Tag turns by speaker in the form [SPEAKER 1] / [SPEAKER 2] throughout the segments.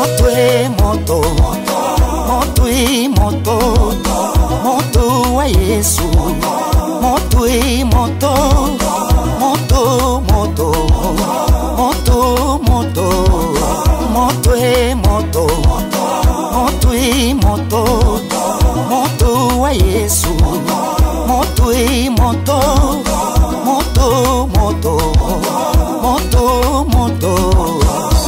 [SPEAKER 1] moto e moto moto e moto moto wa Yesu moto e moto moto moto moto moto moto e moto moto e moto moto wa Yesu moto e moto moto moto moto moto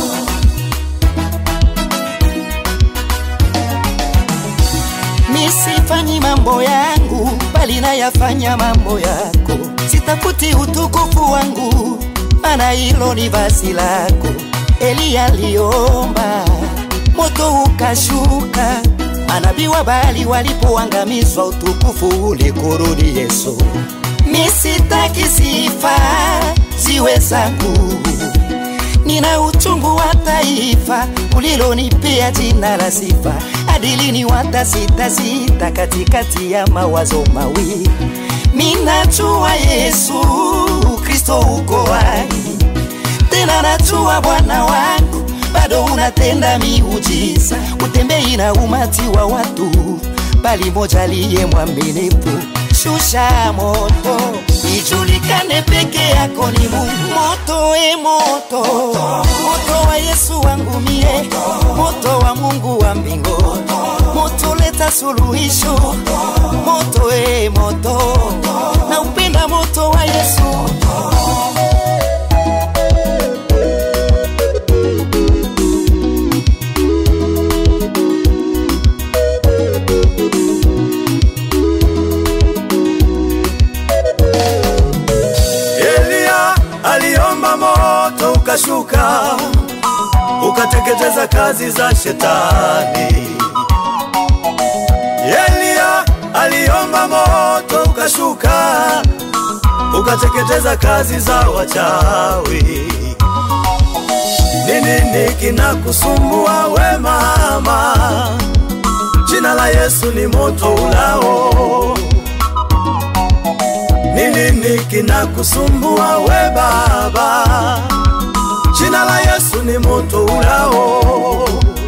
[SPEAKER 1] Nisifanyi mambo yangu bali nayafanya mambo yako, sitafuti utukufu wangu, maana hilo ni vazi lako. Eliya aliomba moto ukashuka, manabii wa Baali walipoangamizwa, utukufu ulikurudi Yesu. Misitaki sifa ziwe zangu nina uchungu wa taifa ulilonipea jina la sifa. Adilini wata sita sita katikati ya mawazo mawili. Minajua Yesu Kristo uko hai, tena najua Bwana wangu bado unatenda miujiza, utembei na umati wa watu, bali moja aliye mwaminifu. Shusha moto ijulikane peke yako ni Mungu. Moto e moto, moto wa Yesu wangu mie, moto wa Mungu wa mbingu, moto leta suluhisho. Moto e moto, na upenda moto wa Yesu.
[SPEAKER 2] Eliya aliomba moto ukashuka ukateketeza kazi za shetani. Eliya aliomba moto ukashuka ukateketeza kazi za wachawi. Ni nini kinakusumbua we mama? Jina la Yesu ni moto ulao. Ni nini kinakusumbua we baba? Jina la Yesu ni moto ulao.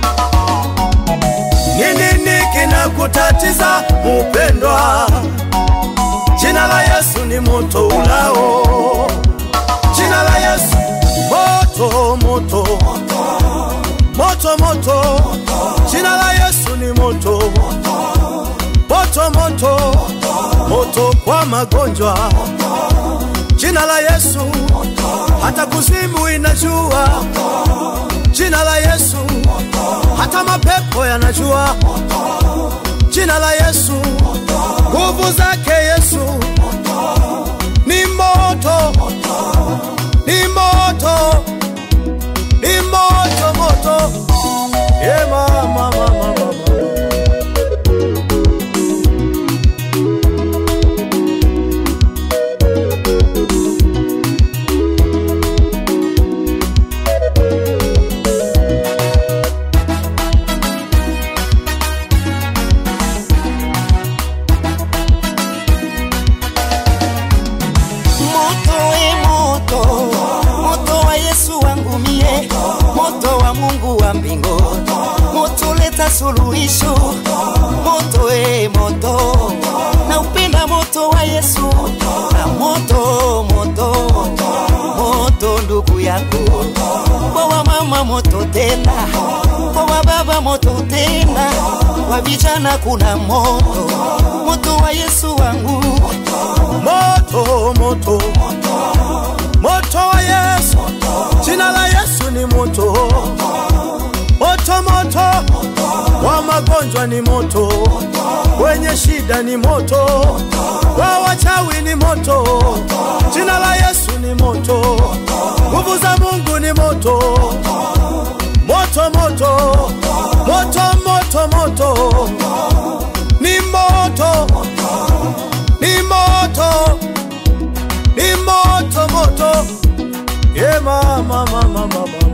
[SPEAKER 2] Ni nini kinakutatiza mupendwa? Jina la Yesu ni moto ulao. Jina la Yesu moto moto moto moto. Jina la Yesu ni moto moto moto moto kwa magonjwa. Jina la Yesu hata kuzimu inajua. Jina la Yesu hata mapepo yanajua. Jina la Yesu nguvu zake Yesu ni moto, ni moto, ni moto moto. Yeah, mama, mama, mama.
[SPEAKER 1] Moto e moto, moto wa Yesu wangu mie, moto wa Mungu wa mbingu, moto leta suluhisho. Moto e moto, na upenda moto wa Yesu, na moto moto moto, ndugu yangu, kwa wa mama moto tena, kwa wa baba moto tena, kwa vijana kuna moto, moto wa Yesu wangu
[SPEAKER 2] moto moto moto wa Yesu, jina la Yesu ni moto moto moto, wa magonjwa ni moto, wenye shida ni moto, wa wachawi ni moto, jina la Yesu ni moto, nguvu za Mungu ni moto moto moto moto moto moto, ni moto ni moto ni moto moto, yeah, mama mama mama